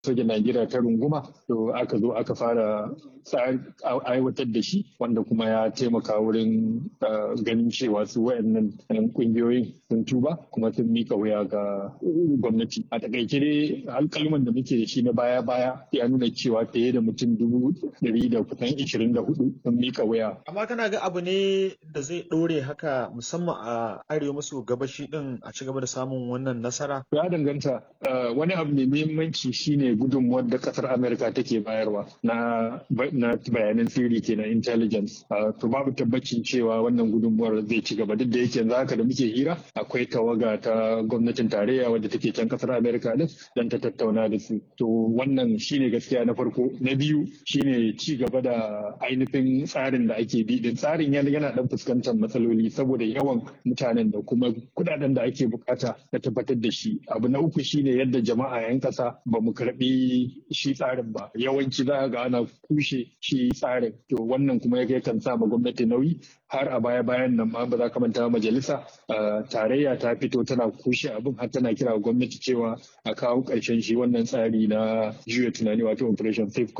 sojan Najeriya ta runguma to aka zo aka fara aiwatar da shi wanda kuma ya taimaka wurin ganin cewa su wayannan kungiyoyin sun tuba kuma sun mika wuya ga gwamnati a takaice dai alkalman da muke da shi na baya baya ya nuna cewa fiye da mutum dubu ɗari da kusan ishirin da hudu sun mika wuya. amma kana ga abu ne da zai ɗore haka musamman a arewa maso gabashi din a ci gaba da samun wannan nasara ya danganta wani abu mai muhimmanci shine gudunmuwar da kasar amerika take bayarwa na na bayanan sirri kenan intelligence to babu tabbacin cewa wannan gudunmuwar zai ci gaba duk da yake yanzu haka da muke hira akwai tawaga ta gwamnatin tarayya wadda take can kasar amerika din dan ta tattauna da su to wannan shine gaskiya na farko na biyu shine ci gaba da ainihin tsarin da ake bi din tsarin yana dan fuskantar matsaloli saboda yawan mutanen da kuma kudaden da ake bukata na tabbatar da shi abu na uku shine yadda jama'a yan kasa ba mu karbi shi tsarin ba yawanci za ga ana kushe shi tsarin to wannan kuma ya kan sa ma gwamnati nauyi har a baya bayan nan ma ba za ka manta majalisa tarayya ta fito tana kushe abin har tana kira gwamnati cewa a kawo ƙarshen shi wannan tsari na juya tunani wato operation safe